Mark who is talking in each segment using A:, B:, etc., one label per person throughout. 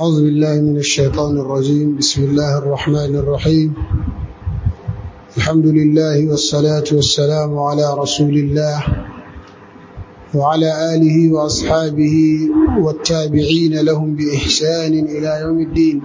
A: أعوذ بالله من الشيطان الرجيم بسم الله الرحمن الرحيم الحمد لله والصلاة والسلام على رسول الله وعلى آله وأصحابه والتابعين لهم بإحسان إلى يوم الدين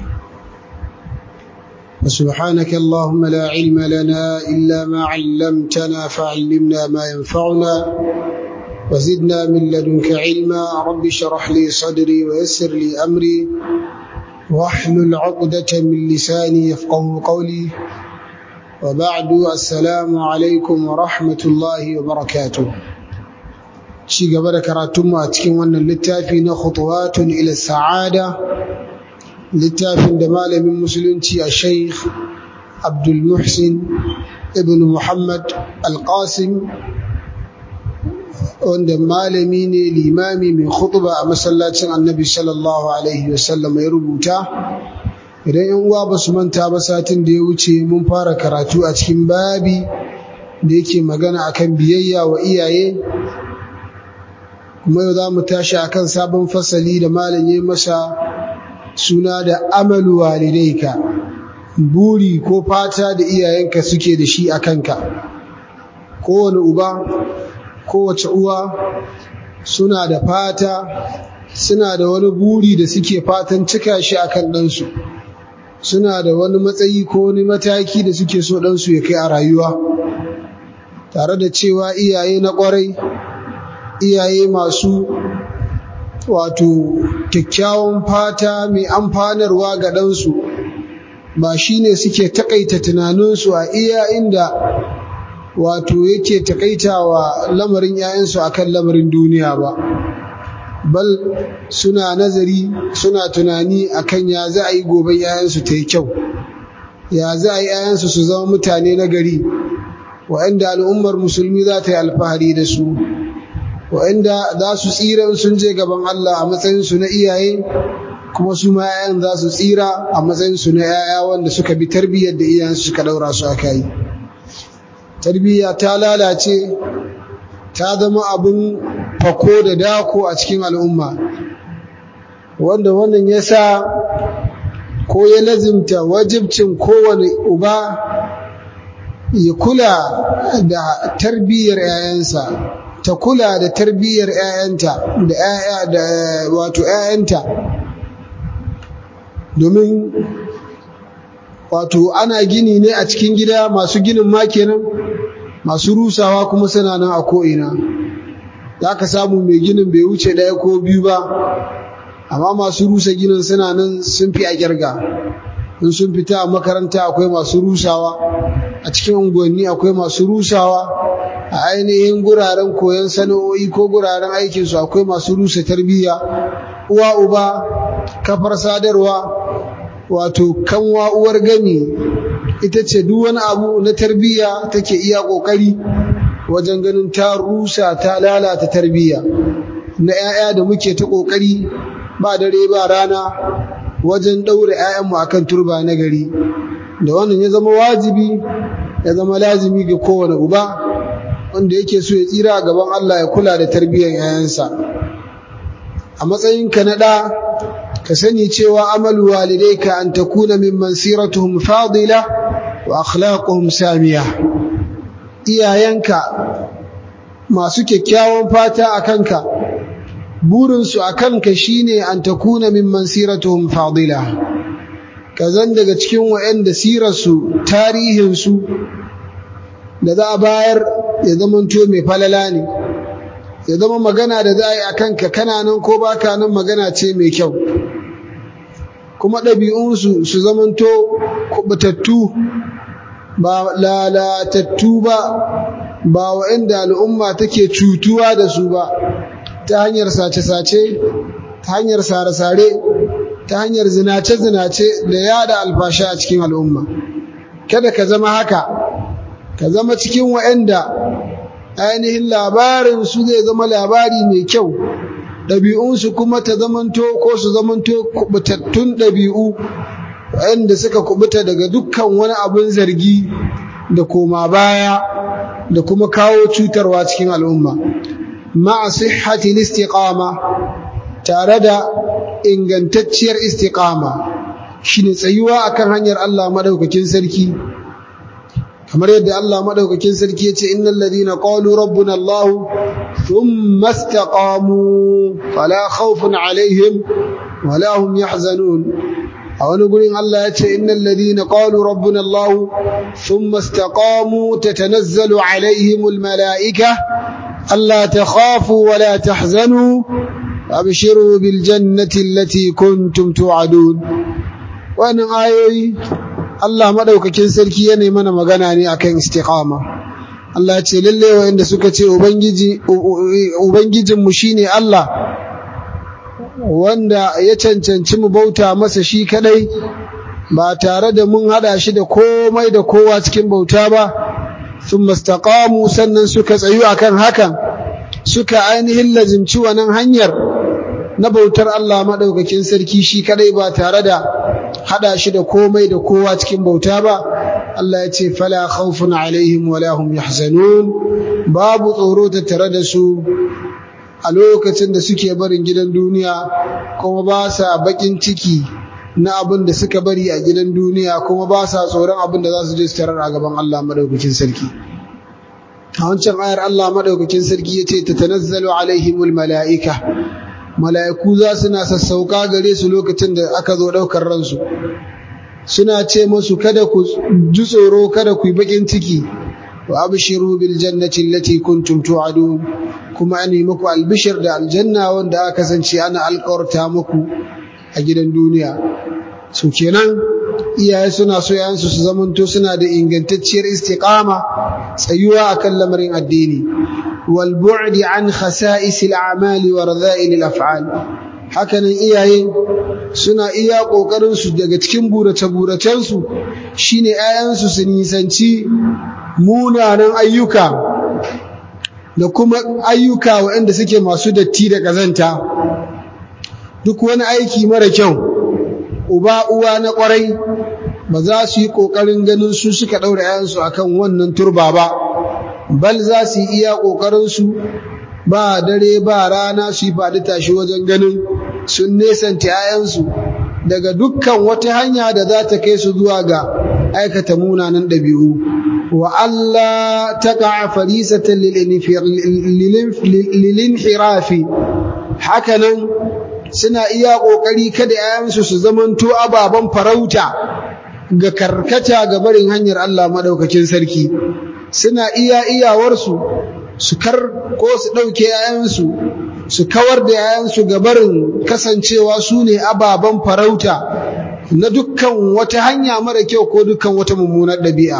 A: وسبحانك اللهم لا علم لنا إلا ما علمتنا فعلمنا ما ينفعنا وزدنا من لدنك علما رب اشرح لي صدري ويسر لي أمري واحلل عقدة من لساني يفقه قولي وبعد السلام عليكم ورحمة الله وبركاته ci gaba da karatunmu a cikin wannan littafi na khutuwatun ila sa'ada littafin da malamin musulunci a sheikh abdul muhsin ibn muhammad al-qasim wanda malami ne limami mai khutba a masallacin annabi sallallahu alaihi wasallam ya rubuta idan yan uwa ba su manta ba satin da ya wuce mun fara karatu a cikin babi da yake magana akan biyayya wa iyaye kuma yau za mu tashi akan sabon fasali da malam ya masa suna da amalu walidaika buri ko fata da iyayenka suke da shi a kanka kowane uba kowace uwa suna da fata suna da wani buri da suke fatan cika shi a kan ɗansu suna da wani matsayi ko wani mataki da suke so ɗansu ya kai a rayuwa tare da cewa iyaye na ƙwarai iyaye masu wato kyakkyawan fata mai amfanarwa ga ɗansu ba shi ne suke taƙaita tunaninsu a iya inda wato yake taƙaitawa lamarin 'ya'yansu a kan lamarin duniya ba bal suna nazari suna tunani a kan ya za a yi gobe 'ya'yansu ta yi kyau ya za a yi 'ya'yansu su zama mutane na gari wa'anda al'ummar musulmi za ta yi alfahari da su wa'anda za su tsira sun je gaban Allah a matsayinsu na iyaye kuma su ma 'ya'yan za su tsira a matsayinsu na 'ya'ya wanda suka bi tarbiyyar da iyayensu suka daura su aka yi tarbiyya ta lalace ta zama abin fako da dako a cikin al'umma wanda wannan ya sa ko ya lazimta wajibcin kowane uba ya kula da tarbiyyar 'ya'yansa ta kula da tarbiyyar 'ya'yanta da 'ya'ya da wato 'ya'yanta domin wato ana gini ne a cikin gida masu ginin ma kenan masu rusawa kuma suna nan a ko'ina za ka samu mai ginin bai wuce ɗaya ko biyu ba amma masu rusa ginin suna nan sun fi a kirga in sun fita a makaranta akwai masu rusawa a cikin unguwanni akwai masu rusawa a ainihin guraren koyon sana'o'i ko guraren aikinsu akwai masu rusa tarbiyya uwa uba kafar sadarwa wato kanwa uwar gami ita ce duk wani abu na tarbiyya take iya kokari wajen ganin ta rusa ta lalata tarbiyya na 'ya'ya da muke ta kokari ba dare ba rana wajen ɗaure 'ya'yanmu akan turba na gari da wannan ya zama wajibi ya zama lazimi ga kowane uba wanda yake so ya tsira gaban Allah ya kula da tarbiyyar 'ya'yansa a matsayinka na ɗa ka sani cewa amalu walidayka an takuna mimman siratuhum fadila wa akhlaquhum samiya iyayenka masu kyakkyawan fata a kanka burinsu a kanka shine an takuna mimman siratuhum fadila ka zan daga cikin wa'anda sirarsu tarihinsu da za a bayar ya zamanto mai falala ne ya zama magana da za a yi a kanka kana nan ko baka nan magana ce mai kyau kuma ɗabi'unsu su zamanto kubutattu ba lalatattu ba ba wa'inda al'umma take cutuwa da su ba ta hanyar sace-sace ta hanyar sare-sare ta hanyar zinace-zinace da yada alfasha a cikin al'umma kada ka zama haka ka zama cikin wa'inda ainihin labarin su zai zama labari mai kyau ɗabi'unsu kuma ta zamanto ko su zamanto kubutattun ɗabi'u waɗanda suka kubuta daga dukkan wani abin zargi da koma baya da kuma kawo cutarwa cikin al'umma ma'a sihhati istiqama tare da ingantacciyar istiqama shine tsayuwa akan hanyar Allah madaukakin sarki kamar yadda Allah madaukakin sarki yace innal ladina qalu rabbuna Allah thumma istaqamu fala khawfun alaihim wala hum yahzanun a wani gurin Allah yace innal ladina qalu rabbuna Allah thumma istaqamu tatanazzalu alaihimul malaika alla takhafu wala tahzanu abshiru bil jannati allati kuntum tu'adun wannan ayoyi Allah madaukakin sarki yana mana magana ne akan istiqama Allah ce lalle wanda suka ce ubangiji ubangijin mu shine Allah wanda ya cancanci mu bauta masa shi kadai ba tare da mun hada shi da komai da kowa cikin bauta ba thumma istaqamu sannan suka tsayu akan hakan suka ainihin lazimci wannan hanyar na bautar Allah madaukakin sarki shi kadai ba tare da hada shi da komai da kowa cikin bauta ba Allah ya ce fala khawfun alaihim wala hum yahzanun babu tsoro tattare da su a lokacin da suke barin gidan duniya kuma ba sa bakin ciki na abin da suka bari a gidan duniya kuma ba sa tsoron abin da za su je su tarar a gaban Allah madaukakin sarki a wancan ayar Allah madaukakin sarki ya ce tatanazzalu alaihimul mala'ika mala'iku za su na sassauka gare su lokacin da aka zo ɗaukar ransu suna ce masu kada ku ji tsoro kada ku yi bakin ciki wa abshiru bil jannati allati kuntum tu'adun kuma an yi muku albishir da aljanna wanda aka kasance ana alƙawarta muku a gidan duniya su kenan iyaye suna so yayansu su zamanto suna da ingantacciyar istiqama tsayuwa akan lamarin addini wal bu'di an khasa'is al a'mali wa radha'il al af'al hakanan iyaye suna iya kokarin su daga cikin burace buracen su shine yayansu su nisanci munanan ayyuka da kuma ayyuka waɗanda suke masu datti da ƙazanta duk wani aiki mara kyau uba uwa na ƙwarai ba za su yi ƙoƙarin ganin su suka ɗaura ‘ya'yansu a kan wannan turba ba bal za su yi iya ƙoƙarinsu ba dare ba rana su yi faɗi tashi wajen ganin sun nesanta ‘ya'yansu daga dukkan wata hanya da za ta kai su zuwa ga aikata munanan ɗabi'u wa Allah ta ka'a farisatan lilinhirafi hakanan suna iya ƙoƙari kada ‘ya'yansu su zamanto ababen farauta ga karkata ga barin hanyar Allah maɗaukakin sarki suna iya iyawarsu su kar ko su ɗauke ‘ya'yansu su kawar da ‘ya'yansu ga barin kasancewa su ne ababen farauta na dukkan wata hanya mara kyau ko dukkan wata mummunar ɗabi'a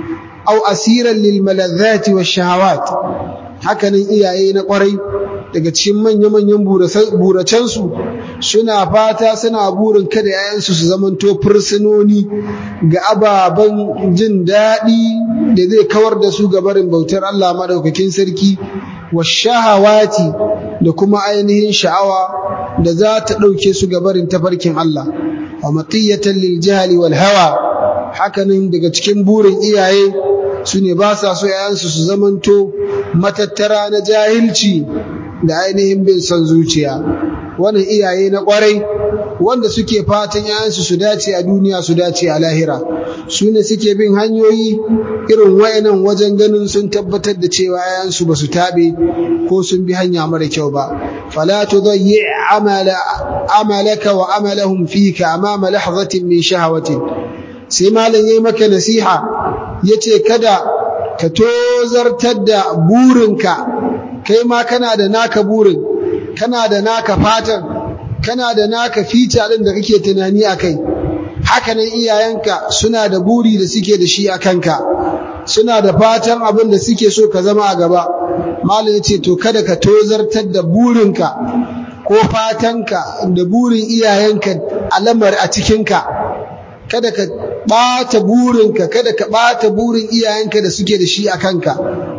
A: au asiran lil malazzati wa shahawat hakanan iyaye na ƙwarai daga cikin manya-manyan buracensu suna fata suna burin kada ‘ya'yansu su zamanto fursunoni ga ababen jin daɗi da zai kawar da su gabarin bautar Allah maɗaukakin sarki wa shahawati da kuma ainihin sha'awa da za ta ɗauke su gabarin tafarkin Allah wa matiyatan lil jahali wal hawa hakanan daga cikin burin iyaye su ne ba sa so ‘ya'yansu su zamanto matattara na jahilci da ainihin bin son zuciya wannan iyaye na kwarai wanda suke fatan yayansu su dace a duniya su dace a lahira su ne suke bin hanyoyi irin wayannan wajen ganin sun tabbatar da cewa yayansu ba su tabe ko sun bi hanya mara kyau ba fala tudayyi amala amalaka wa amalahum fika amama lahzatin min shahawatin sai malam yayi maka nasiha yace kada ka tozartar da burinka kai ma kana da naka burin kana da naka fatan kana da naka fita din da kake tunani akai hakanan iyayenka suna da buri da suke da shi a kanka suna da fatan abin da suke so ka zama a gaba malam yace to kada ka tozartar da burinka ko fatanka da burin iyayenka alamar a cikinka kada ka ɓata burinka kada ka ɓata burin iyayenka da suke da shi a kanka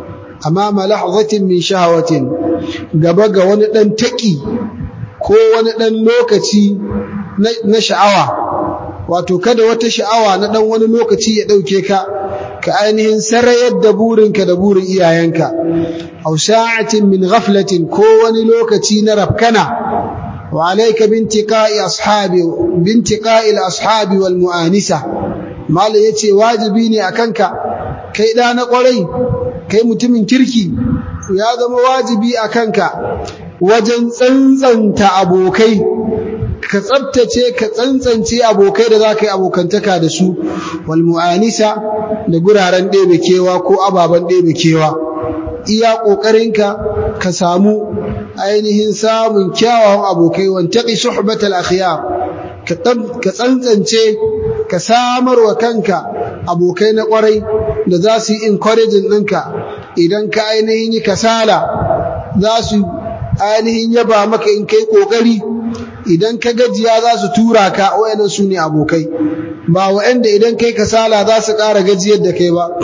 A: amama lahzatin min shahawatin gaba ga wani dan taki ko wani dan lokaci na sha'awa wato kada wata sha'awa na dan wani lokaci ya dauke ka ka ainihin sarayar da burinka da burin iyayenka aw sa'atin min ghaflatin ko wani lokaci na rafkana wa alayka bintiqa'i ashabi bintiqa'i al-ashabi wal mu'anisa malai yace wajibi ne akanka kai da na kwarai kai mutumin kirki ya zama wajibi akanka wajen tsantsanta abokai ka tsabtace ka tsantsance abokai da za ka yi abokantaka da su wal mu'anisa da guraren ɗebe kewa ko ababen ɗebe kewa iya ƙoƙarinka ka samu ainihin samun kyawawan abokai wantaqi suhbatal akhyar ka tsantsance ka samar wa kanka abokai na ƙwarai da za su yi encouraging ɗinka idan ka ainihin yi kasala za su ainihin yaba maka in kai ƙoƙari idan ka gajiya za su tura ka wayannan su ne abokai ba wa'anda idan kai kasala za su ƙara gajiyar da kai ba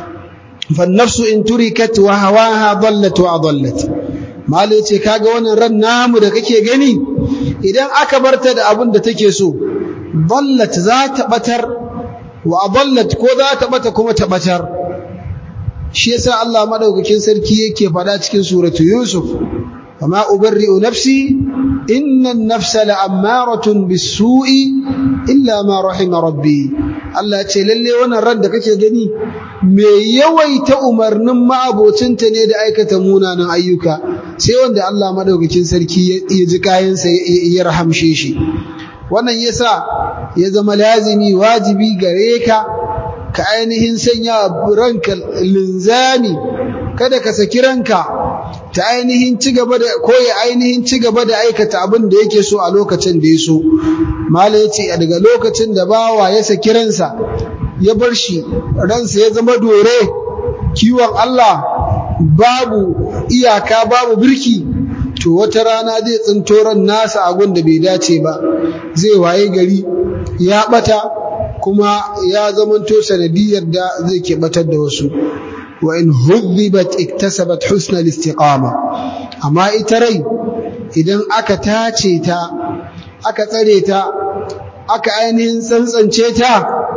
A: fannafsu in turikat wa hawaha dallat wa adallat mali yace kaga wannan ran namu da kake gani idan aka barta da abin da take so dallat za ta batar wa adallat ko za ta bata kuma ta batar shi yasa Allah madaukakin sarki yake faɗa cikin suratu yusuf وما أبرئ نفسي إن النفس لأمارة بالسوء إلا ما رحم ربي Allah ce lalle wannan ran da kake gani me yawaita umarnin ma'abocinta ne da aikata munanan ayyuka sai wanda Allah madaukakin sarki ya ji kayansa ya rahamshe shi wannan yasa ya zama lazimi wajibi gare ka ka ainihin sanya ranka linzami kada ka saki ranka ta ainihin ci gaba da ko ya ainihin ci gaba da aikata abin da yake so a lokacin da ya so mala yace daga lokacin da bawa ya saki ransa ya bar shi ransa ya zama dore kiwon Allah babu iyaka babu birki to wata rana zai tsinto ran nasa a da bai dace ba zai waye gari ya bata kuma ya zamanto sanadiyar da zai ke batar da wasu وإن هذبت اكتسبت حسن الاستقامة أما إتري إذن أكا تاتي تا أكا تري تا أكا أينهن سنسن تا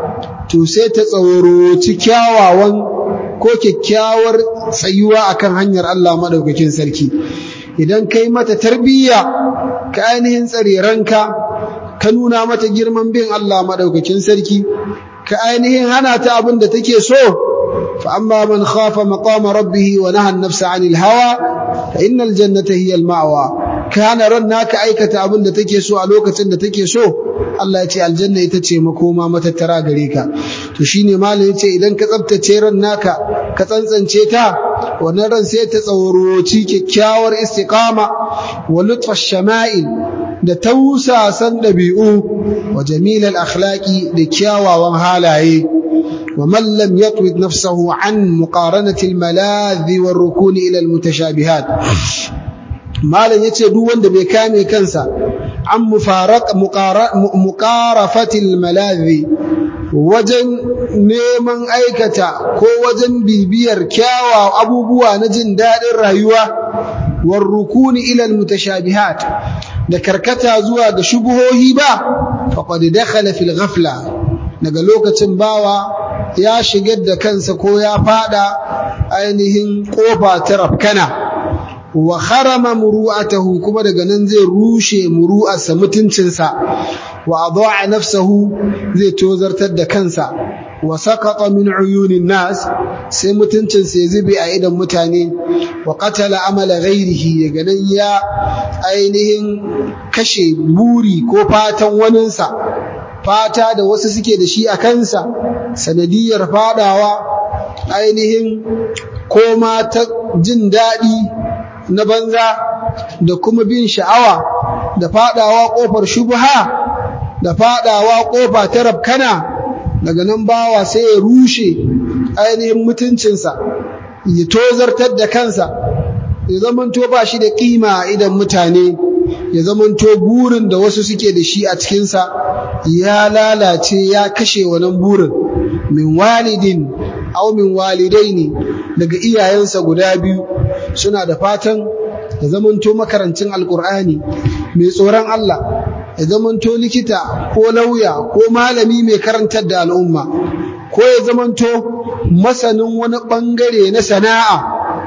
A: تسيت تصورو تكاوا وان ko kyakkyawar tsayuwa akan hanyar Allah madaukakin sarki idan kai mata tarbiyya ka ainihin tsare ranka ka nuna mata girman bin Allah madaukakin sarki ka ainihin hana ta abin da take so فأما من خاف مقام ربه ونهى النفس عن الهوى فإن الجنة هي المأوى كان رناك أيكة أبن تكيسو ألوكة تكيسو Allah ya ce aljanna ita ce makoma matattara gare ka to shine malam yace idan ka tsaftace ran naka ka tsantsance ta wannan ran sai ta tsaworoci kyakkyawar istiqama wa lutfa shama'il da tausasan dabi'u wa jamilal akhlaqi da kyawawan halaye ومن لم يطود نفسه عن مقارنة الملاذ والركون إلى المتشابهات مالا يتي دو وند بكامي كنسا عن مفارق مقارفة الملاذ wajen neman aikata ko wajen bibiyar kyawa abubuwa na jin daɗin rayuwa war rukuni ilal mutashabihat da karkata zuwa ga shubuhohi ba faqad dakhala fil ghafla daga lokacin bawa ya shigar da kansa ko ya fada ainihin kofa ta rafkana wa harama muru'atahu kuma daga nan zai rushe muru'arsa mutuncinsa wa adha'a nafsahu zai tozartar da kansa wa saqata min uyunin nas sai mutuncinsa ya zube a idan mutane wa qatala amala ghairihi daga nan ya ainihin kashe buri ko fatan waninsa fata da wasu suke da shi a kansa sanadiyar fadawa ainihin koma ta jin daɗi na banza da kuma bin sha'awa da fadawa ƙofar shubha da fadawa ƙofa ta rabkana daga nan bawa sai ya rushe ainihin mutuncinsa ya tozartar da kansa ya zamanto ba shi da ƙima idan mutane ya zamanto burin da wasu suke da shi a cikinsa ya lalace ya kashe wannan burin min walidin aw min walidaini daga iyayensa guda biyu suna da fatan ya zamanto makarancin alkur'ani mai tsoron Allah ya zamanto likita ko lauya ko malami mai karantar da al'umma ko ya zamanto masanin wani bangare na sana'a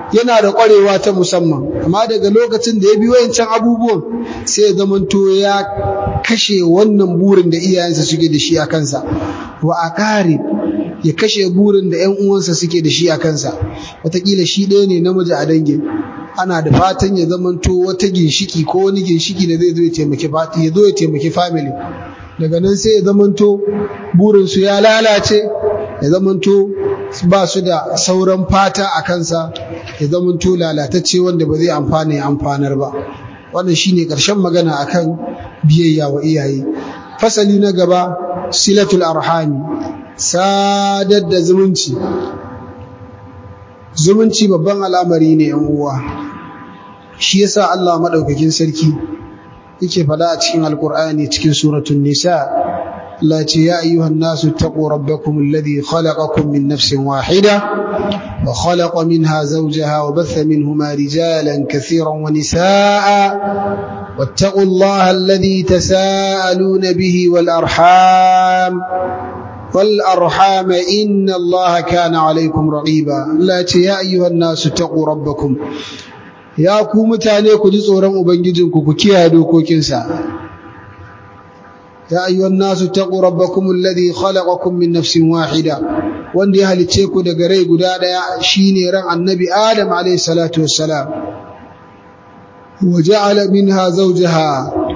A: yana da ƙwarewa ta musamman amma daga lokacin da ya bi wayancan abubuwan sai ya zamanto ya kashe wannan burin da iyayensa suke da shi a kansa wa aqarib ya kashe burin da ƴan uwansa suke da shi a kansa wataƙila shi ɗaya ne namiji a dangin ana da fatan ya zamanto wata ginshiki ko wani ginshiki da zai zo ya taimaki ya zo ya taimaki family daga nan sai ya zamanto burinsu ya lalace ya zamanto ba su da sauran fata a kansa ya zamanto lalatacce wanda ba zai amfana ya amfanar ba wannan shine ƙarshen magana akan biyayya wa iyaye fasali na gaba silatul arhami sadar da zumunci zumunci babban al'amari ne yan uwa shi yasa Allah madaukakin sarki yake faɗa a cikin alkur'ani cikin suratul nisa Allah ce ya ayyuhan nasu taqu rabbakum alladhi khalaqakum min nafsin wahida wa khalaqa minha zawjaha wa batha minhuma rijalan kathiran wa nisaa واتقوا الله الذي تساءلون به والأرحام والأرحام إن الله كان عليكم رقيبا لا يا أيها الناس اتقوا ربكم ya ku mutane ku ji tsoron ubangijinku ku kiyaye dokokinsa ya ayyuhan nasu taqu rabbakum alladhi khalaqakum min nafsin wahida wanda ya halice ku daga rai guda daya shine ran annabi adam alayhi salatu wassalam wa ja'ala minha zawjaha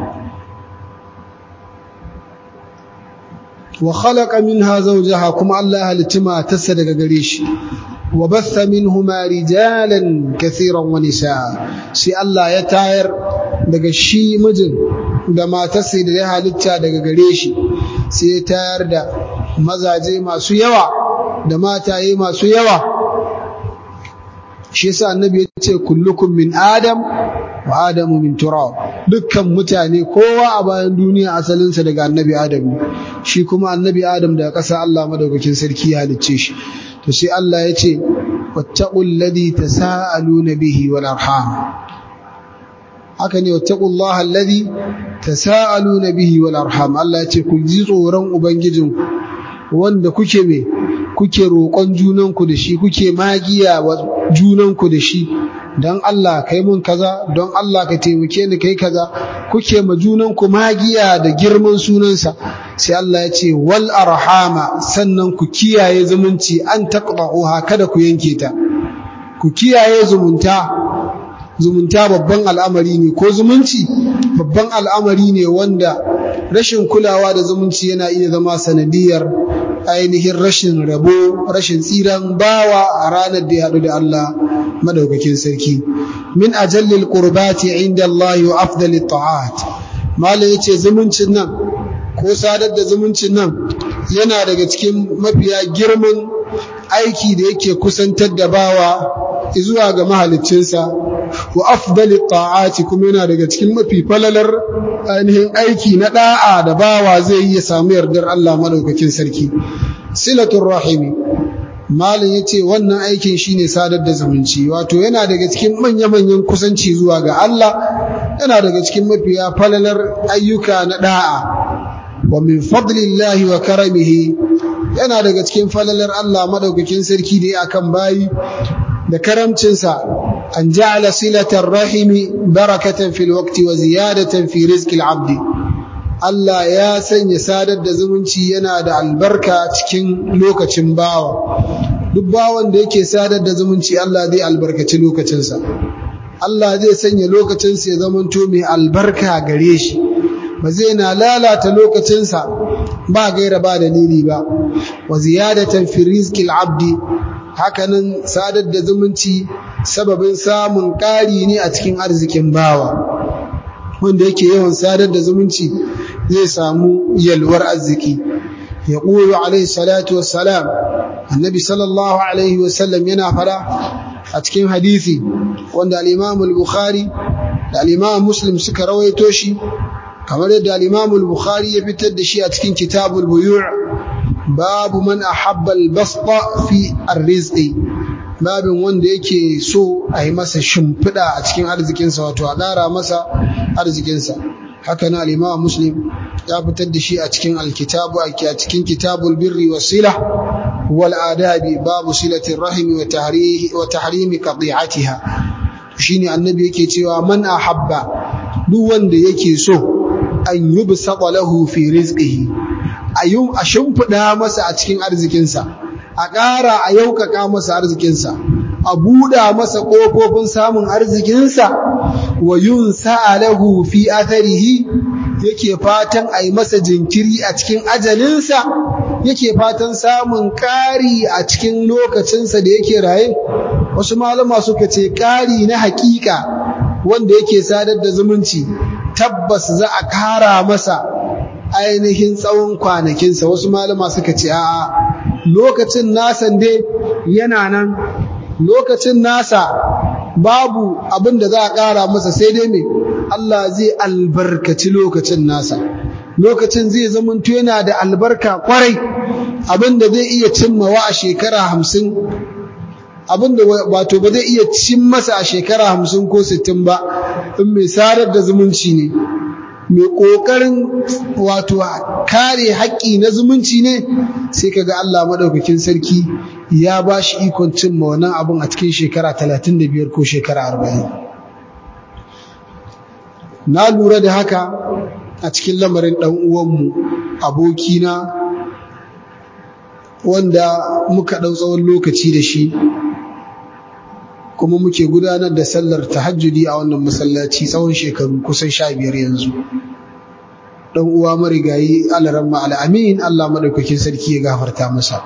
A: wa khalaqa minha zawjaha kuma Allah halitima tassa daga gare shi وبث منهما رجالا كثيرا ونساء سي الله ya tayar daga shi mijin da matarsa da ya halitta daga gare shi sai ya tayar da mazaje masu yawa da mataye masu yawa shi yasa annabi ya ce kullukum min adam wa adamu min turab dukkan mutane kowa a bayan duniya asalinsa daga annabi adam shi kuma annabi adam daga ƙasa Allah madaukakin sarki ya halicce shi to sai Allah ya ce wattaqul ladhi tasaaluna bihi wal arham haka ne wattaqullaha alladhi tasaaluna bihi wal arham Allah ya ce ku ji tsoron ubangijinku wanda kuke me kuke roƙon junanku da shi kuke magiya wa junanku da shi don Allah kai mun kaza don Allah ka taimake ni kai kaza kuke ma junanku magiya da girman sunansa sai Allah ya ce wal arhama sannan ku kiyaye zumunci an taqta'uha kada ku yanke ta ku kiyaye zumunta zumunta babban al'amari ne ko zumunci babban al'amari ne wanda rashin kulawa da zumunci yana iya zama sanadiyar ainihin rashin rabo rashin tsiran bawa a ranar da ya haɗu da Allah madaukakin sarki min ajallil qurbati inda Allah wa afdalit ta'at malam yace zumuncin nan ko sadar da zumuncin nan yana daga cikin mafiya girman aiki da yake kusantar da bawa zuwa ga mahaliccinsa wa afdalit ta'ati kuma yana daga cikin mafi falalar ainihin aiki na da'a da bawa zai yi ya samu yardar Allah madaukakin sarki silatul rahimi malin yace wannan aikin shine sadar da zumunci wato yana daga cikin manya-manyan kusanci zuwa ga Allah yana daga cikin mafiya falalar ayyuka na da'a wa min fadlillahi wa karamihi yana daga cikin falalar Allah madaukakin sarki da ya akan bayi da karamcinsa an ja'ala silatar rahimi barakatan fil waqti wa ziyadatan fi rizqil abdi Allah ya sanya sadar da zumunci yana da albarka cikin lokacin bawa duk bawan da yake sadar da zumunci Allah zai albarkaci lokacinsa Allah zai sanya lokacinsa ya zamanto mai albarka gare shi ba zai na lalata lokacinsa ba gaira ba dalili ba wa ziyadatan fi rizqil abdi hakanan sadar da zumunci sababin samun ƙari ne a cikin arzikin bawa wanda yake yawan sadar da zumunci zai samu yalwar arziki ya ƙuru alaihi salatu wassalam annabi sallallahu alaihi wasallam yana fada a cikin hadisi wanda al-imam al-bukhari da al-imam muslim suka rawaito shi kamar yadda al-imam al-bukhari ya fitar da shi a cikin kitabul buyu' babu man ahabba al-basta fi ar-rizqi babin wanda yake so a yi masa shimfiɗa a cikin arzikinsa wato a ƙara masa arzikinsa haka na al-Imam Muslim ya fitar da shi a cikin al-kitabu a cikin kitabul birri wasila wal adabi babu silatir rahim wa tahrihi wa tahrimi qati'atiha shine annabi yake cewa man ahabba duk wanda yake so an yubsata lahu fi rizqihi ayum a shimfida masa a cikin arzikinsa a ƙara a yaukaka masa arzikinsa a buɗa masa ƙofofin samun arzikinsa wa yun lahu fi atharihi yake fatan a yi masa jinkiri a cikin ajalinsa yake fatan samun ƙari a cikin lokacinsa da yake raye wasu malama suka ce ƙari na haƙiƙa wanda yake sadar da zumunci tabbas za a ƙara masa ainihin tsawon kwanakinsa wasu malama suka ce a'a lokacin nasan dai yana nan lokacin nasa babu abin da za a ƙara masa sai dai me Allah zai albarkaci lokacin nasa lokacin zai zamanto yana da albarka kwarai abin da zai iya cimmawa a shekara hamsin abin da wato ba zai iya cin masa a shekara hamsin ko sittin ba in mai sarar da zumunci ne mai ƙoƙarin wato kare haƙƙi na zumunci ne sai kaga Allah maɗaukakin sarki ya ba shi ikon cimma wannan abin a cikin shekara talatin da biyar ko shekara arba'in na lura da haka a cikin lamarin ɗan uwanmu abokina wanda muka ɗau tsawon lokaci da shi kuma muke gudanar da sallar tahajjudi a wannan masallaci tsawon shekaru kusan sha biyar yanzu dan uwa marigayi alaramma al'amin Allah madaukakin sarki ya gafarta masa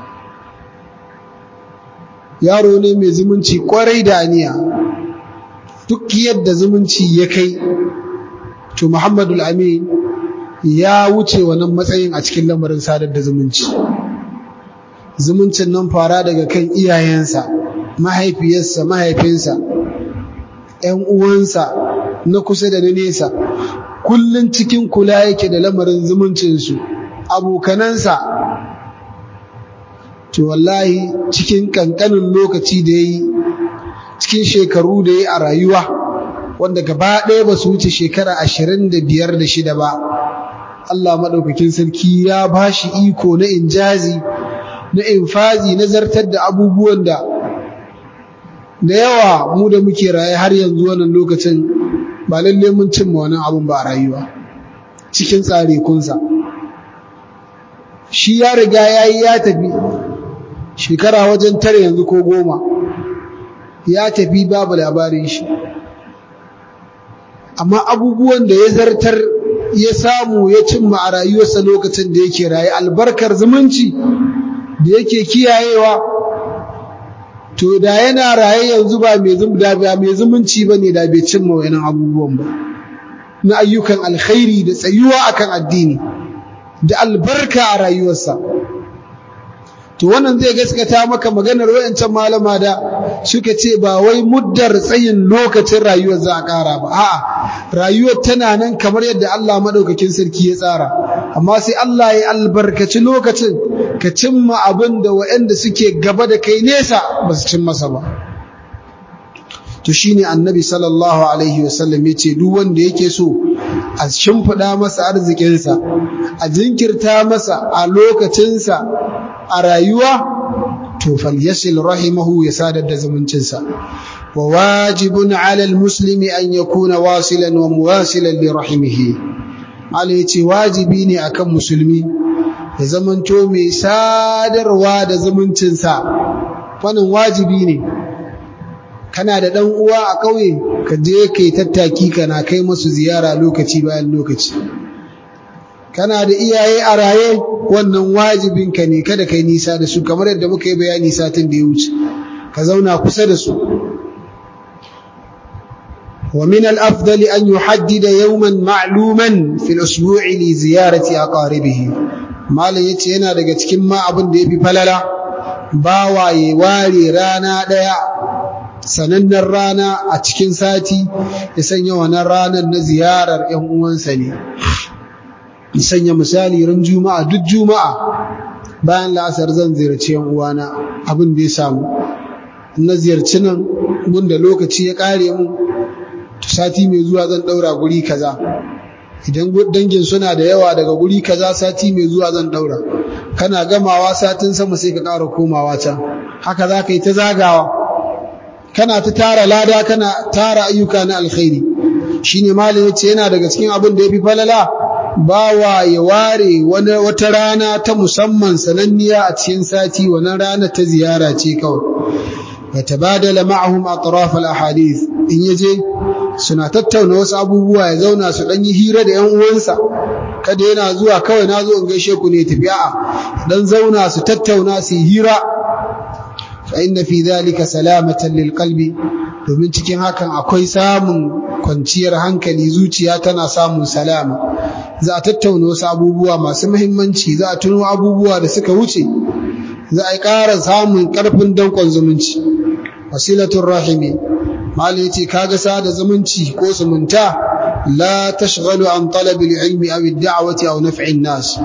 A: yaro ne mai zumunci kwarai da aniya duk yadda zumunci ya kai to Muhammadu al'amin ya wuce wannan matsayin a cikin lamarin sadar da zumunci zumuncin nan fara daga kan iyayensa mahaifiyarsa mahaifinsa ‘yan uwansa na kusa da na nesa kullum cikin kula yake da lamarin zumuncinsu abokanansa to wallahi cikin ƙanƙanin lokaci da ya yi cikin shekaru da ya yi a rayuwa wanda gaba ɗaya ba su wuce shekara ashirin da biyar da shida ba Allah maɗaukakin sarki ya ba shi iko na injazi na infazi na zartar da abubuwan da da yawa mu da muke raye har yanzu wannan lokacin ba lalle mun cimma wannan abun ba a rayuwa cikin tsare kunsa shi ya riga ya yi ya tafi shekara wajen tare yanzu ko goma ya tafi babu labarin shi amma abubuwan da ya zartar ya samu ya cimma a rayuwarsa lokacin da yake raye albarkar zumunci da yake kiyayewa to da yana raye yanzu ba mai zumunci ba ne da bai cimma wani abubuwan ba na ayyukan alkhairi da tsayuwa akan addini da albarka a rayuwarsa to wannan zai gaskata maka maganar wayancan malama da suka ce ba wai muddar tsayin lokacin rayuwar za a ƙara ba a'a rayuwar tana nan kamar yadda Allah madaukakin sarki ya tsara amma sai Allah ya albarkaci lokacin ka cimma abin da waɗanda suke gaba da kai nesa ba su cin masa ba to shine annabi sallallahu alaihi wasallam ya ce duk wanda yake so a shimfiɗa masa arzikinsa a jinkirta masa a lokacinsa a rayuwa to falyasil rahimahu ya sadar da zumuncinsa wa wajibun ala almuslimi an yakuna wasilan wa muwasilan li rahimihi Allah yace wajibi ne akan musulmi ya zamanto mai sadarwa da zumuncinsa wannan wajibi ne kana da dan uwa a ƙauye ka je kai tattaki kana kai masu ziyara lokaci bayan lokaci kana da iyaye a raye wannan wajibinka ne kada kai nisa da su kamar yadda muka yi bayani satin da ya wuce ka zauna kusa da su ومن الأفضل أن يحدد يوما معلوما في الأسبوع لزيارة أقاربه ما ليتي yana daga cikin ma abin da yafi falala bawaye ware rana daya sanannen rana a cikin sati ya sanya wannan ranar na ziyarar ƴan uwansa ne sanya misali ran juma'a duk juma'a bayan la'asar zan ziyarci yan uwana abin da ya samu na ziyarci nan gunda lokaci ya kare mu to sati mai zuwa zan daura guri kaza idan dangin suna da yawa daga guri kaza sati mai zuwa zan daura kana gamawa satin sama sai ka ƙara komawa can haka za ka yi ta zagawa kana ta tara lada kana tara ayyuka na alkhairi shine malam yace yana daga cikin abin da yafi falala bawa ya ware wani wata rana ta musamman sananniya a cikin sati wannan rana ta ziyara ce kawai ya tabadala ma'ahum atraf al-ahadith in yaje suna tattauna wasu abubuwa ya zauna su dan yi hira da ƴan uwansa kada yana zuwa kawai nazo in gaishe ku ne tafi a'a dan zauna su tattauna su hira fa inna fi dhalika salamatan lil qalbi domin cikin hakan akwai samun kwanciyar hankali zuciya tana samun salama za a tattauna wasu abubuwa masu muhimmanci za a tuno abubuwa da suka wuce za a ƙara samun ƙarfin danƙon zumunci wasilatun rahimi mali yace kaga sada zumunci ko zumunta la tashghalu an talabil ilmi aw ad-da'wati aw naf'in nas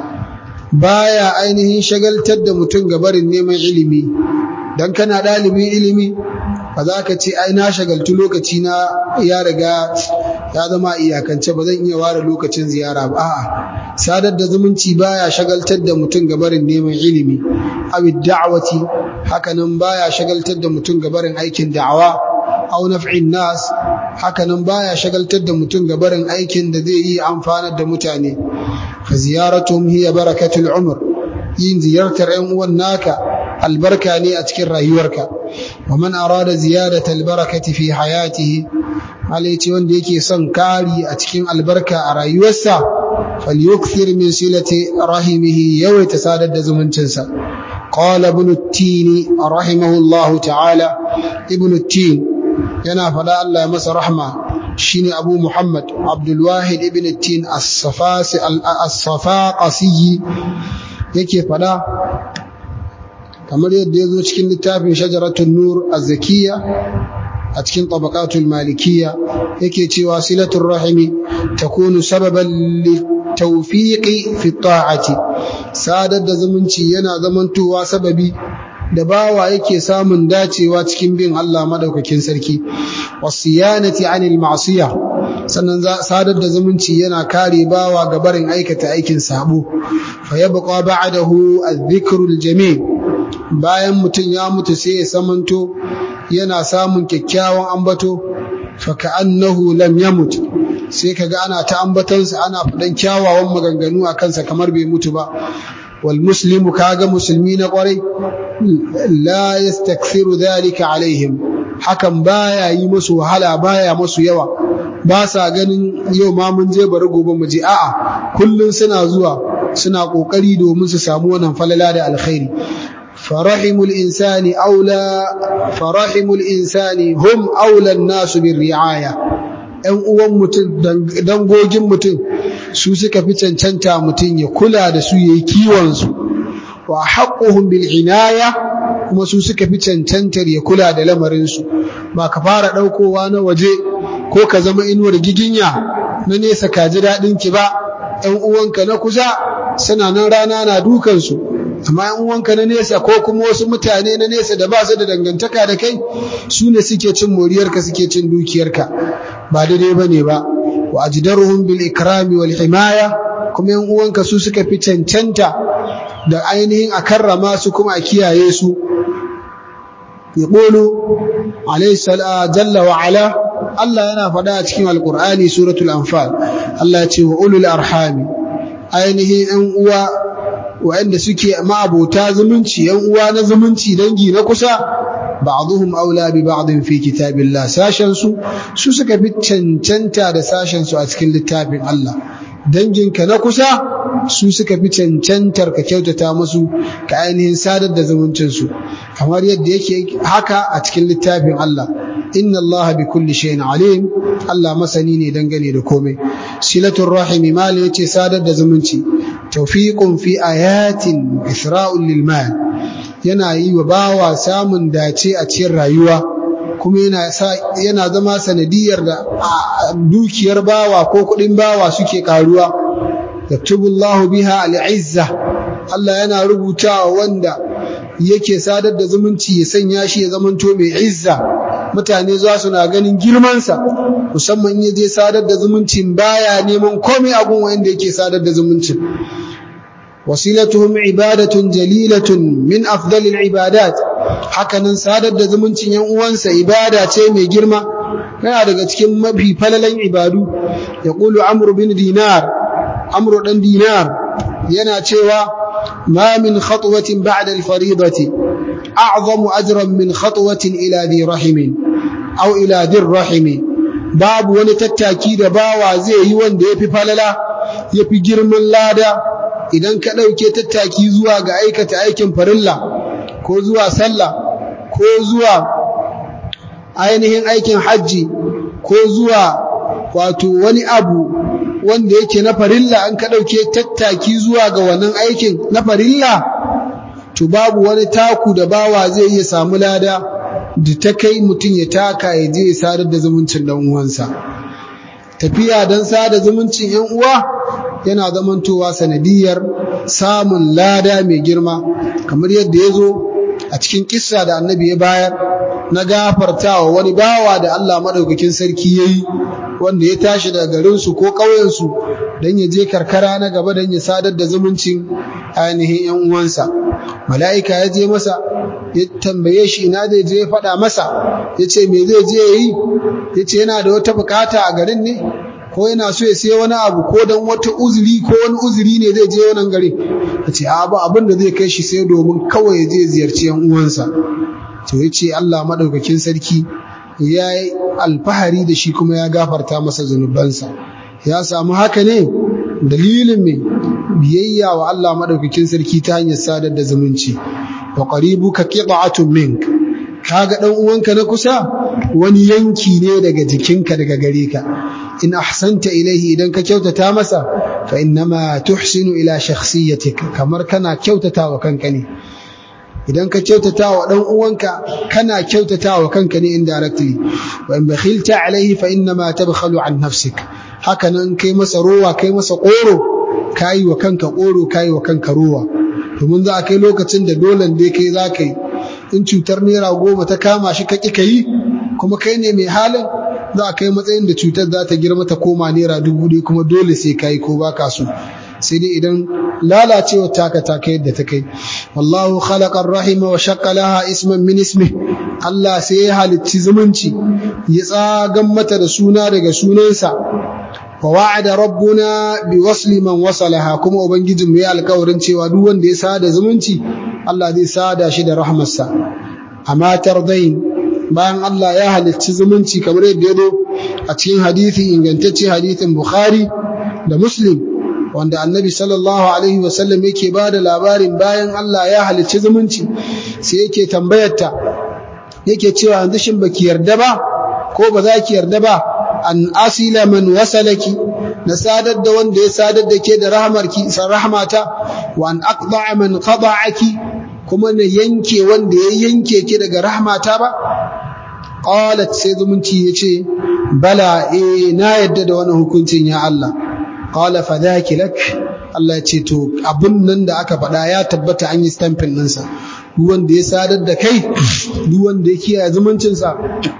A: baya ainihin shagaltar da mutum ga barin neman ilimi dan kana dalibin ilimi ba za ka ce ai na shagaltu lokaci na ya riga ya zama iyakance ba zan iya ware lokacin ziyara ba a'a sadar da zumunci baya shagaltar da mutum ga barin neman ilimi awi da'wati hakanan baya shagaltar da mutum ga barin aikin da'awa aw naf'in nas hakanan baya shagaltar da mutum ga barin aikin da zai yi amfanar da mutane fa ziyaratuhum hiya barakatul umr yin ziyartar 'yan uwan naka albarka ne a cikin rayuwarka wa man arada ziyadata albarakati fi hayatihi ce wanda yake son kari a cikin albarka a rayuwarsa falyukthir min silati rahimihi yawaita sadar da zumuncinsa qala ibn at-tin rahimahullahu ta'ala ibn at-tin yana fada Allah ya masa rahma shine Abu Muhammad Abdul Wahid ibn at-tin as-safasi as-safaqasi yake fada kamar yadda ya zo cikin littafin shajaratun nur az-zakiyya a cikin tabaqatul malikiyya yake cewa silatul rahimi takunu sababan litawfiqi fi ta'ati sadar da zumunci yana zamantowa sababi da bawa yake samun dacewa cikin bin Allah madaukakin sarki wasiyanati anil ma'siyah sannan sadar da zumunci yana kare bawa ga barin aikata aikin sabo fa yabqa ba'dahu adh-dhikrul jamil bayan mutum ya mutu sai ya samanto yana samun kyakkyawan ambato fa ka'annahu lam yamut sai kaga ana ta ambatansa ana faɗan kyawawan maganganu a kansa kamar bai mutu ba wal muslimu kaga musulmi na kwarai la yastakthiru dhalika alaihim hakan baya yi musu wahala baya musu yawa ba sa ganin yau ma mun je bari gobe mu je a'a kullun suna zuwa suna kokari domin su samu wannan falala da alkhairi فرحم الإنسان أولى فرحم الإنسان هم أولى الناس بالرعاية ‘yan uwan mutum dangogin mutum su suka fi cancanta mutum ya kula da su ya yi kiwonsu wa haƙuhun bil'inaya kuma su suka fi cancantar ya kula da lamarinsu ba ka fara ɗaukowa na waje ko ka zama inuwar giginya na nesa ka ji daɗinki ba ‘yan uwanka na kusa suna nan rana na dukansu amma yan uwanka na nesa ko kuma wasu mutane na nesa da ba su da dangantaka da kai su ne suke cin moriyarka suke cin dukiyarka ba daidai bane ba wa ajdaruhum bil ikrami wal himaya kuma yan uwanka su suka fi cancanta da ainihin a karrama su kuma a kiyaye su yaqulu alayhi salatu jalla wa ala Allah yana faɗa a cikin alqur'ani suratul anfal Allah ya ce wa ulul arhami ainihin yan uwa waɗanda suke ma'abota zumunci yan uwa na zumunci dangi na kusa ba'dhum aula bi ba'dhin fi kitabillah sashen su su suka fi cancanta da sashen su a cikin littafin Allah danginka na kusa su suka fi cancantar ka kyautata musu ka ainihin sadar da zumuncin su kamar yadda yake haka a cikin littafin Allah inna Allah bi kulli shay'in alim Allah masani ne dangane da komai silatul rahimi mal yace sadar da zumunci tawfiqun fi ayatin isra'un lil mal yana yi wa bawa samun dace a cikin rayuwa kuma yana yana zama sanadiyar da dukiyar bawa ko kudin bawa suke karuwa yaktubullahu biha al-izza Allah yana rubutawa wanda yake sadar da zumunci ya sanya shi ya zamanto mai izza mutane za su na ganin girmansa musamman ya je sadar da zumuncin baya neman komai abun wanda yake sadar da zumuncin wasilatuhum ibadatun jalilatun min afdalil ibadat hakanan sadar da zumuncin yan uwansa ibada ce mai girma yana daga cikin mafi falalan ibadu yaqulu amru bin dinar amru dan dinar yana cewa ما من خطوة بعد الفريضة أعظم أجرا من خطوة إلى ذي رحم أو إلى ذي الرحم باب ونتتاكي da bawa zai yi wanda yafi falala yafi girman lada idan ka dauke tattaki zuwa ga aikata aikin farilla ko zuwa sallah ko zuwa ainihin aikin hajji ko zuwa wato wani abu wanda yake na farilla an ka ɗauke tattaki zuwa ga wannan aikin na farilla to babu wani taku da bawa zai iya samu lada da ta kai mutum ya taka ya je ya sadar da zumuncin dan uwansa tafiya don sada zumuncin yan uwa yana zamantowa sanadiyar samun lada mai girma kamar yadda ya zo a cikin kissa da annabi ya bayar na gafartawa wani bawa da Allah madaukakin sarki yayi wanda ya tashi daga garinsu ko ƙauyensu don ya je karkara na gaba don ya sadar da zumuncin ainihin ‘yan uwansa. Mala'ika ya je masa, ya tambaye shi ina zai je ya faɗa masa, ya ce me zai je ya yi, ya ce yana da wata bukata a garin ne, ko yana so ya sai wani abu ko don wata uzuri ko wani uzuri ne zai je wannan garin. Ya ce, abu abin da zai kai shi sai domin kawai ya je ziyarci ‘yan uwansa. To ya ce Allah maɗaukakin sarki ya yi alfahari da shi kuma ya gafarta masa zunubansa ya samu haka ne dalilin mai biyayya wa Allah madaukakin sarki ta hanyar sadar da zumunci wa qaribuka qita'atun mink kaga dan uwanka na kusa wani yanki ne daga jikinka daga gare ka in ahsanta ilaihi idan ka kyautata masa fa innama tuhsinu ila shakhsiyatik kamar kana kyautata wa kanka ne idan ka kyautata wa dan uwanka kana kyautata wa kanka ne indirectly wa in bakhilta alaihi fa inna ma tabkhalu an nafsik haka nan kai masa rowa kai masa koro kai wa kanka koro kai wa kanka rowa domin za a kai lokacin da dole dai kai za ka yi in cutar naira goma ta kama shi ka ƙi ka yi kuma kai ne mai halin za a kai matsayin da cutar za ta girma ta koma naira dubu ɗaya kuma dole sai ka yi ko ba ka so sai dai idan lalacewa taka ta kai yadda ta kai wallahu khalaqa rahima wa shaqqa laha isman min ismi Allah sai ya halicci zumunci ya tsagan mata da suna daga sunansa wa wa'ada rabbuna bi wasli man wasalaha kuma ubangijin mai alƙawarin cewa duk wanda ya sada zumunci Allah zai sada shi da rahmarsa amma tardain bayan Allah ya halicci zumunci kamar yadda ya zo a cikin hadisi ingantacce hadisin Bukhari da Muslim wanda annabi sallallahu alaihi wasallam yake ba da labarin bayan Allah ya halicci zumunci sai yake tambayarta yake cewa yanzu shin baki yarda ba ko ba za ki yarda ba an asila man wasalaki na sadar da wanda ya sadar da ke da rahmarki san rahmata wa an aqda'a man qada'aki kuma na yanke wanda ya yanke ki daga rahmata ba qalat sai zumunci yace bala eh na yadda da wannan hukuncin ya Allah qala fadhaki lak Allah ya ce to abun nan da aka faɗa ya tabbata an yi stamping ɗinsa duk wanda ya sadar da kai duk wanda ya kiyaye zumuncinsa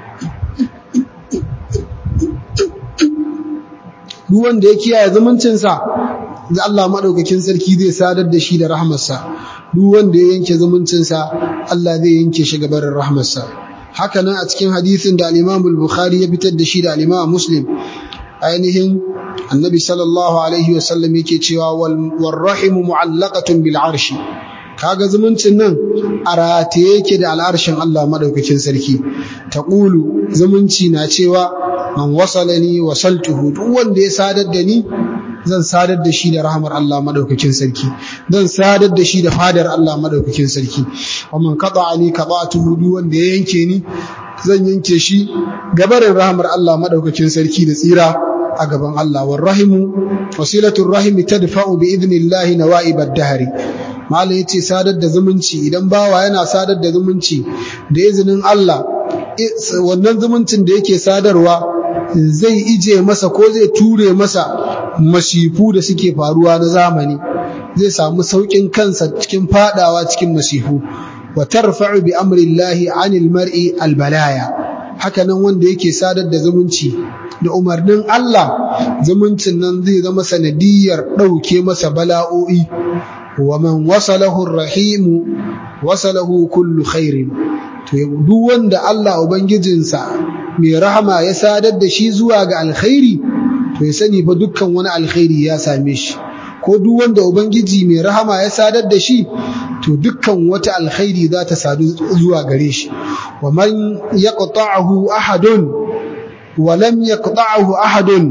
A: duk wanda ya kiyaye zumuncinsa da Allah madaukakin sarki zai sadar da shi da rahmarsa duk wanda ya yanke zumuncinsa Allah zai yanke shi gabarin rahmarsa haka nan a cikin hadisin da al-Imam al-Bukhari ya fitar da shi da al-Imam Muslim ainihin annabi sallallahu alaihi wasallam yake cewa wal rahimu mu'allaqatun bil arshi kaga zumuncin nan a rataye yake da al'arshin Allah madaukakin sarki taqulu zumunci na cewa man wasalani wasaltuhu duk wanda ya sadar da ni zan sadar da shi da rahmar Allah madaukakin sarki zan sadar da shi da fadar Allah madaukakin sarki wa man qata'ani qata'tuhu duk wanda ya yanke ni zan yanke shi gabarin rahmar Allah madaukakin sarki da tsira a gaban Allah war rahimu wasilatul rahimi tadfa'u bi idnillahi nawa'ib ad-dahri malam yace sadar da zumunci idan bawa yana sadar da zumunci da izinin Allah wannan zumuncin da yake sadarwa zai ije masa ko zai ture masa masifu da suke faruwa na zamani zai samu saukin kansa cikin fadawa cikin masifu wa tarfa'u bi amri llahi 'anil mar'i albalaya haka nan wanda yake sadar da zumunci da umarnin Allah zumuncin nan zai zama sanadiyar ɗauke masa bala'o'i wa man wasalahu rahimu wasalahu kullu khairin to duk wanda Allah ubangijinsa mai rahama ya sadar da shi zuwa ga alkhairi to ya sani fa dukkan wani alkhairi ya same shi ko duk wanda ubangiji mai rahama ya sadar da shi to dukkan wata alkhairi za ta sadu zuwa gare shi wa man yaqta'ahu ahadun wa lam yaqta'ahu ahadun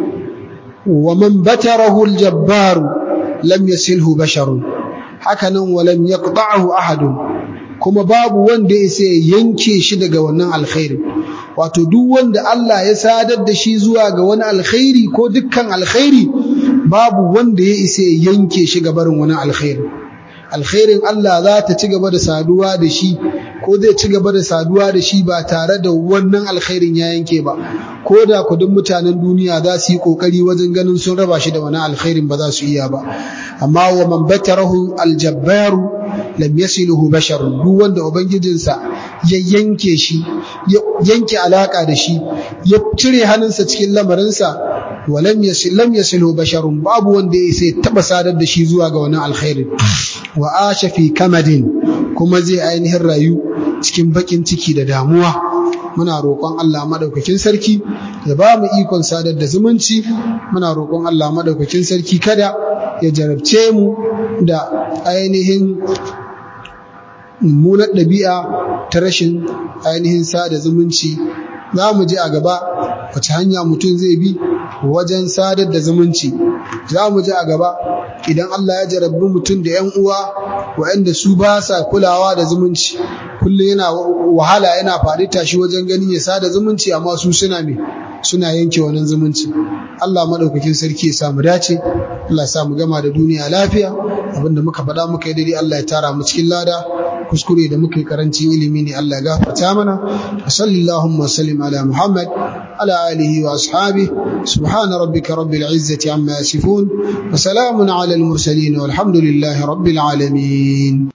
A: wa man batarahu aljabbar lam yasilhu basharun hakanan wa lam yaqta'ahu ahadun kuma babu wanda ya sai yanke shi daga wannan alkhairi wato duk wanda Allah ya sadar da shi zuwa ga wani alkhairi ko dukkan alkhairi babu wanda ya isa yanke shi ga barin wani alkhairi alkhairin Allah za ta ci gaba da saduwa da shi ko zai ci gaba da saduwa da shi ba tare da wannan alkhairin ya yanke ba ko da kudin mutanen duniya za su yi kokari wajen ganin sun raba shi da wani alkhairin ba za su iya ba amma wa man batarahu aljabbaru lam yasiluhu bashar duk wanda ubangijinsa ya yanke shi ya yanke alaka da shi ya cire hannunsa cikin lamarinsa wa lam yasil lam yasiluhu basharun babu wanda ya sai taba sadar da shi zuwa ga wani alkhairin wa asha fi kamadin kuma zai ainihin rayu cikin bakin ciki da damuwa muna roƙon Allah madaukakin sarki ya ba mu ikon sadar da zumunci muna roƙon Allah madaukakin sarki kada ya jarabce mu da ainihin mummunar ɗabi'a ta rashin ainihin sada zumunci za mu ji a gaba wace hanya mutum zai bi wajen sadar da zumunci za mu ji a gaba idan Allah ya jarabbi mutum da ‘yan uwa waɗanda su ba sa kulawa da zumunci kullum yana wahala yana faɗi tashi wajen ganin ya sada zumunci amma su suna me suna yanke wannan zumunci Allah madaukakin sarki ya samu dace Allah ya samu gama da duniya lafiya abinda muka faɗa muka yi daidai Allah ya tara mu cikin lada kuskure da muka yi karancin ilimi ne Allah ya gafarta mana sallallahu wa sallim ala Muhammad ala alihi wa ashabi subhana rabbika rabbil izzati amma yasifun wa salamun ala al mursalin walhamdulillahi rabbil alamin